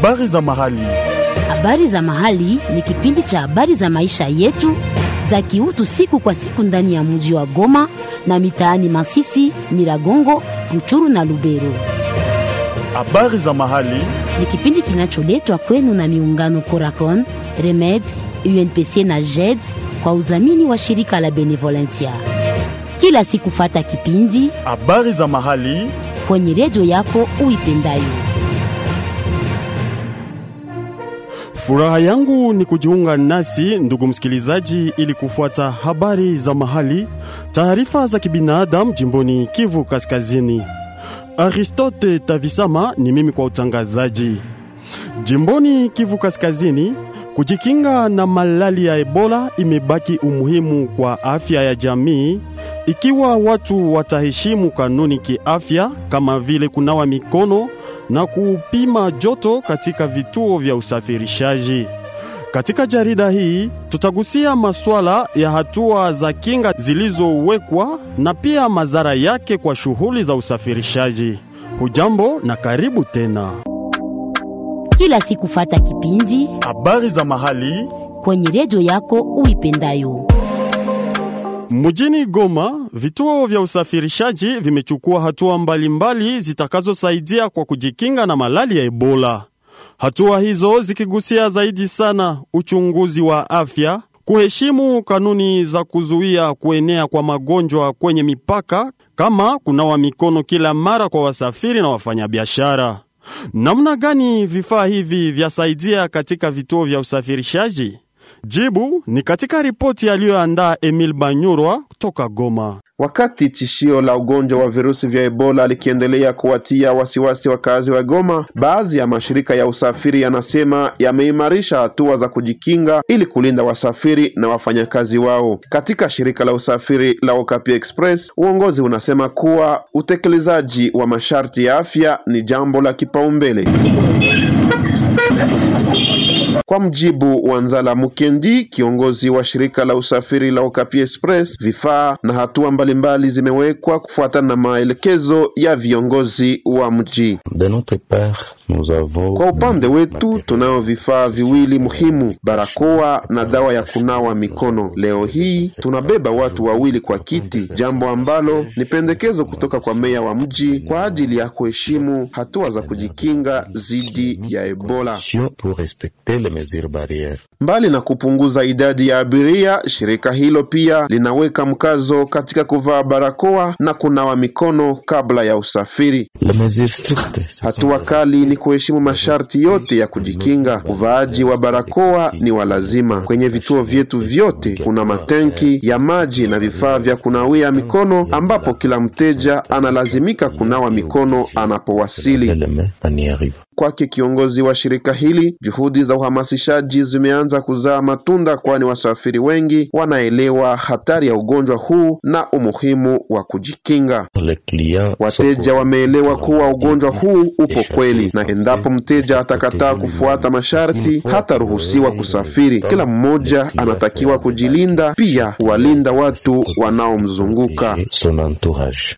Habari za mahali. Habari za mahali ni kipindi cha habari za maisha yetu za kiutu siku kwa siku ndani ya mji wa Goma na mitaani Masisi, Nyiragongo, Ruchuru na Lubero. Habari za mahali. Ni kipindi kinacholetwa kwenu na miungano Coracon, Remed, UNPC na JED kwa udhamini wa shirika la Benevolencia. Kila siku fata kipindi Habari za mahali. kwenye redio yako uipendayo. Furaha yangu ni kujiunga nasi ndugu msikilizaji, ili kufuata habari za mahali, taarifa za kibinadamu jimboni Kivu Kaskazini. Aristote Tavisama ni mimi kwa utangazaji. Jimboni Kivu Kaskazini, kujikinga na malali ya Ebola imebaki umuhimu kwa afya ya jamii ikiwa watu wataheshimu kanuni kiafya kama vile kunawa mikono na kupima joto katika vituo vya usafirishaji. Katika jarida hii tutagusia masuala ya hatua za kinga zilizowekwa na pia madhara yake kwa shughuli za usafirishaji. Hujambo na karibu tena. Kila siku fata kipindi Habari za mahali kwenye redio yako uipendayo. Mjini Goma, vituo vya usafirishaji vimechukua hatua mbalimbali zitakazosaidia kwa kujikinga na malali ya Ebola. Hatua hizo zikigusia zaidi sana uchunguzi wa afya, kuheshimu kanuni za kuzuia kuenea kwa magonjwa kwenye mipaka, kama kunawa mikono kila mara kwa wasafiri na wafanyabiashara. Namna gani vifaa hivi vyasaidia katika vituo vya usafirishaji? Jibu ni katika ripoti aliyoandaa Emil Banyurwa kutoka Goma. Wakati tishio la ugonjwa wa virusi vya Ebola likiendelea kuwatia wasiwasi wakazi wa Goma, baadhi ya mashirika ya usafiri yanasema yameimarisha hatua za kujikinga ili kulinda wasafiri na wafanyakazi wao. Katika shirika la usafiri la Okapi Express, uongozi unasema kuwa utekelezaji wa masharti ya afya ni jambo la kipaumbele. Kwa mjibu wa Nzala Mukendi, kiongozi wa shirika la usafiri la Okapi Express, vifaa na hatua mbalimbali zimewekwa kufuatana na maelekezo ya viongozi wa mji. De notre part, nous avons Kwa upande wetu tunao vifaa viwili muhimu, barakoa na dawa ya kunawa mikono. Leo hii tunabeba watu wawili kwa kiti, jambo ambalo ni pendekezo kutoka kwa meya wa mji kwa ajili ya kuheshimu hatua za kujikinga dhidi ya Ebola. pour respecter les mesures barrières. Mbali na kupunguza idadi ya abiria, shirika hilo pia linaweka mkazo katika kuvaa barakoa na kunawa mikono kabla ya usafiri. Les mesures strictes. ce sont Hatua kali ni kuheshimu masharti yote ya kujikinga. Uvaaji wa barakoa ni wa lazima. Kwenye vituo vyetu vyote kuna matenki ya maji na vifaa vya kunawia mikono, ambapo kila mteja analazimika kunawa mikono anapowasili. les mains en y arrive. Kwake kiongozi wa shirika hili, juhudi za uhamasishaji zimeanza kuzaa matunda, kwani wasafiri wengi wanaelewa hatari ya ugonjwa huu na umuhimu wa kujikinga. Les clients Wateja wameelewa kuwa ugonjwa huu upo kweli, na endapo mteja atakataa kufuata masharti hataruhusiwa kusafiri. Kila mmoja anatakiwa kujilinda, pia kuwalinda watu wanaomzunguka. et son entourage.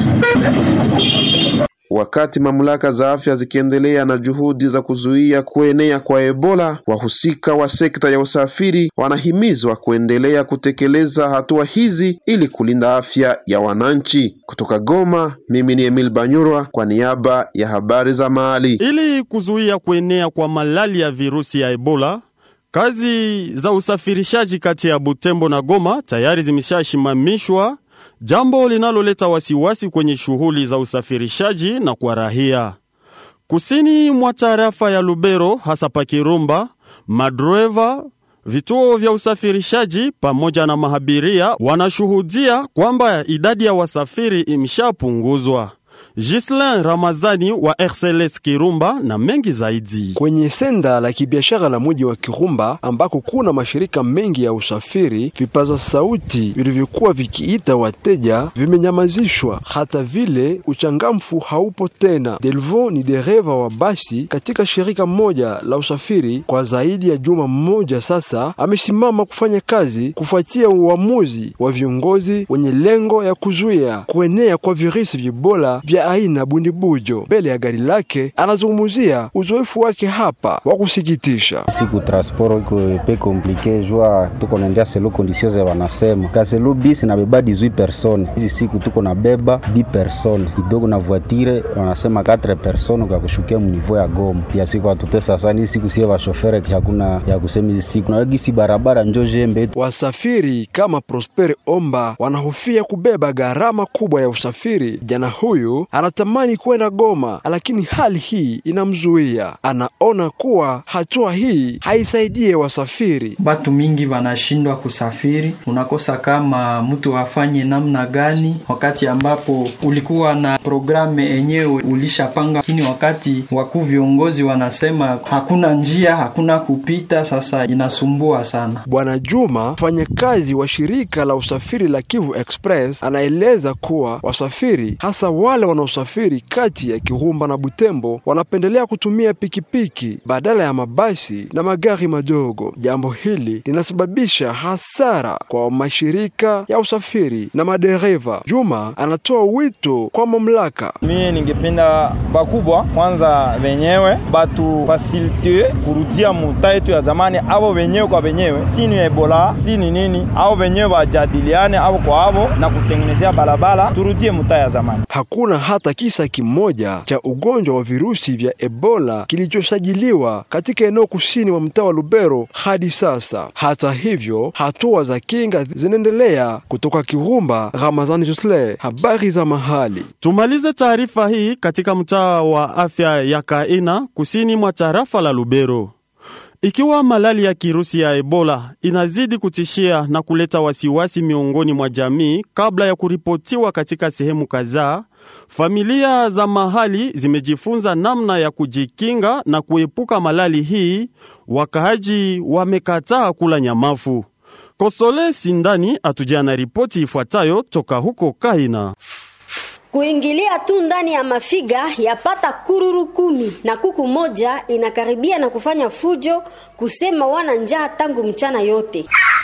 Wakati mamlaka za afya zikiendelea na juhudi za kuzuia kuenea kwa Ebola, wahusika wa sekta ya usafiri wanahimizwa kuendelea kutekeleza hatua hizi ili kulinda afya ya wananchi. Kutoka Goma, mimi ni Emil Banyurwa kwa niaba ya habari za mahali. Ili kuzuia kuenea kwa malali ya virusi ya Ebola, kazi za usafirishaji kati ya Butembo na Goma tayari zimeshashimamishwa, jambo linaloleta wasiwasi kwenye shughuli za usafirishaji na kwa rahia. Kusini mwa tarafa ya Lubero, hasa pa Kirumba, madreva vituo vya usafirishaji pamoja na mahabiria wanashuhudia kwamba idadi ya wasafiri imeshapunguzwa. Gislin Ramazani wa RCLS Kirumba na mengi zaidi. Kwenye senda la kibiashara la mji wa Kirumba ambako kuna mashirika mengi ya usafiri, vipaza sauti vilivyokuwa vikiita wateja vimenyamazishwa, hata vile uchangamfu haupo tena. Delvo ni dereva wa basi katika shirika moja la usafiri kwa zaidi ya juma mmoja sasa, amesimama kufanya kazi kufuatia uamuzi wa viongozi wenye lengo ya kuzuia kuenea kwa virusi vya Ebola vya aina bundibujo mbele ya gari lake. Anazungumzia uzoefu wake hapa wa kusikitisha. siku transport iko pe komplike jua tuko naendea selo condition za wanasema kaselo bisi nabeba 18 personnes hizi siku tuko nabeba 10 personnes kidogo na voitire wanasema 4 personnes kwa kushukia mnivo ya Goma pia siku atutesa sana siku sie vashofere hakuna ya kusema hizi siku na gisi barabara njo jembe Wasafiri kama Prosper Omba wanahofia kubeba gharama kubwa ya usafiri. Jana huyu anatamani kwenda Goma, lakini hali hii inamzuia. Anaona kuwa hatua hii haisaidie wasafiri. Batu mingi wanashindwa kusafiri, unakosa kama mtu afanye namna gani, wakati ambapo ulikuwa na programu enyewe ulishapanga, lakini wakati wakuu viongozi wanasema hakuna njia, hakuna kupita, sasa inasumbua sana. Bwana Juma, mfanyakazi wa shirika la usafiri la Kivu Express, anaeleza kuwa wasafiri hasa wale wanaosafiri kati ya Kirumba na Butembo wanapendelea kutumia pikipiki badala ya mabasi na magari madogo. Jambo hili linasababisha hasara kwa mashirika ya usafiri na madereva. Juma anatoa wito kwa mamlaka. Mie ningependa bakubwa kwanza wenyewe batu fasilite kurudia muta yetu ya zamani, avo wenyewe kwa wenyewe, si ni Ebola si ni nini, avo wenyewe wajadiliane avo kwa avo na kutengenezea barabara, turudie muta ya zamani. Hakuna hata kisa kimoja cha ugonjwa wa virusi vya Ebola kilichosajiliwa katika eneo kusini mwa mtaa wa Lubero hadi sasa. Hata hivyo, hatua za kinga zinaendelea. Kutoka Kirumba, Ramazani Josle, habari za mahali. Tumalize taarifa hii katika mtaa wa afya ya Kaina kusini mwa tarafa la Lubero. Ikiwa malali ya kirusi ya Ebola inazidi kutishia na kuleta wasiwasi miongoni mwa jamii kabla ya kuripotiwa katika sehemu kadhaa, familia za mahali zimejifunza namna ya kujikinga na kuepuka malali hii. Wakaaji wamekataa kula nyamafu. Kosole Sindani atujia na ripoti ifuatayo toka huko Kaina. Kuingilia tu ndani ya mafiga yapata kururu kumi na kuku moja inakaribia na kufanya fujo kusema wana njaa tangu mchana yote.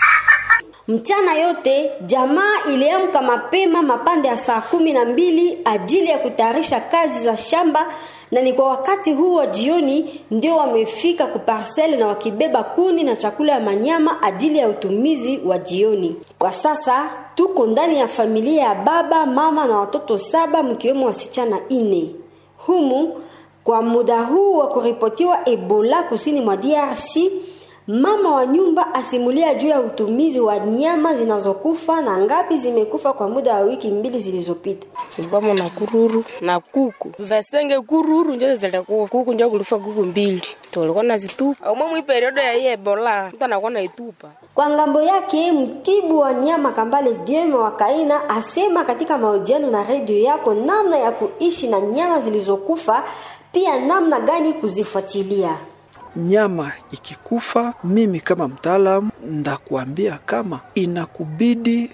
Mchana yote jamaa iliamka mapema mapande ya saa kumi na mbili ajili ya kutayarisha kazi za shamba, na ni kwa wakati huu wa jioni ndio wamefika kuparseli na wakibeba kuni na chakula ya manyama ajili ya utumizi wa jioni. Kwa sasa tuko ndani ya familia ya baba, mama na watoto saba mkiwemo wasichana ine. Humu kwa muda huu wa kuripotiwa Ebola kusini mwa DRC, mama wa nyumba asimulia juu ya utumizi wa nyama zinazokufa na ngapi zimekufa kwa muda wa wiki mbili zilizopita. Ibamo na kururu na kuku vasenge kururu njo zilikuwa kuku njo kulifa kuku mbili tulikuwa nazitupa umwe mwi periodo ya hii Ebola mtu anakuwa naitupa Kwa ngambo yake mtibu wa nyama Kambale Dieme wa Kaina asema katika mahojiano na redio yako namna ya kuishi na nyama zilizokufa, pia namna gani kuzifuatilia. nyama ikikufa, mimi kama mtaalamu ndakuambia kama inakubidi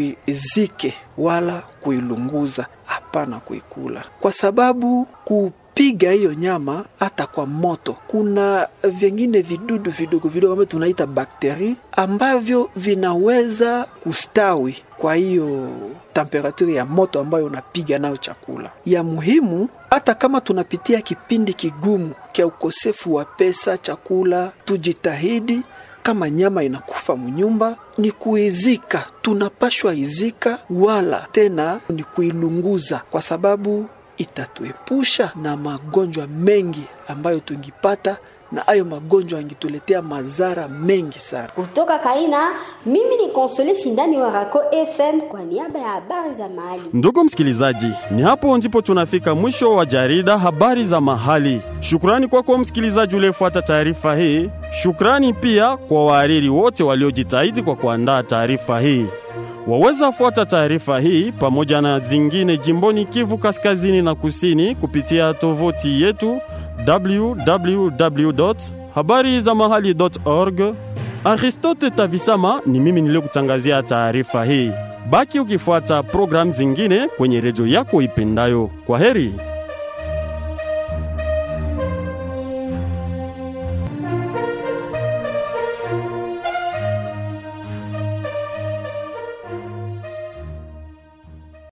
uizike wala kuilunguza, hapana kuikula, kwa sababu kupiga hiyo nyama hata kwa moto, kuna vingine vidudu vidogo vidogo ambavyo tunaita bakteri ambavyo vinaweza kustawi kwa hiyo temperature ya moto ambayo unapiga nayo chakula. Ya muhimu hata kama tunapitia kipindi kigumu cha ukosefu wa pesa, chakula, tujitahidi kama nyama inakufa mnyumba ni kuizika, tunapashwa izika, wala tena ni kuilunguza, kwa sababu itatuepusha na magonjwa mengi ambayo tungipata, na hayo magonjwa yangetuletea madhara mengi sana. Kutoka Kaina, mimi ni Konsole Shindani wa Rako FM kwa niaba ya habari za mahali. Ndugu msikilizaji, ni hapo ndipo tunafika mwisho wa jarida habari za mahali. Shukrani kwako msikilizaji uliyefuata taarifa hii. Shukrani pia kwa wahariri wote waliojitahidi kwa kuandaa taarifa hii. Waweza fuata taarifa hii pamoja na zingine jimboni Kivu kaskazini na kusini kupitia tovuti yetu www habari za mahali.org. Aristote Tavisama ni mimi niliyokutangazia taarifa hii. Baki ukifuata programu zingine kwenye redio yako ipendayo. Kwa heri.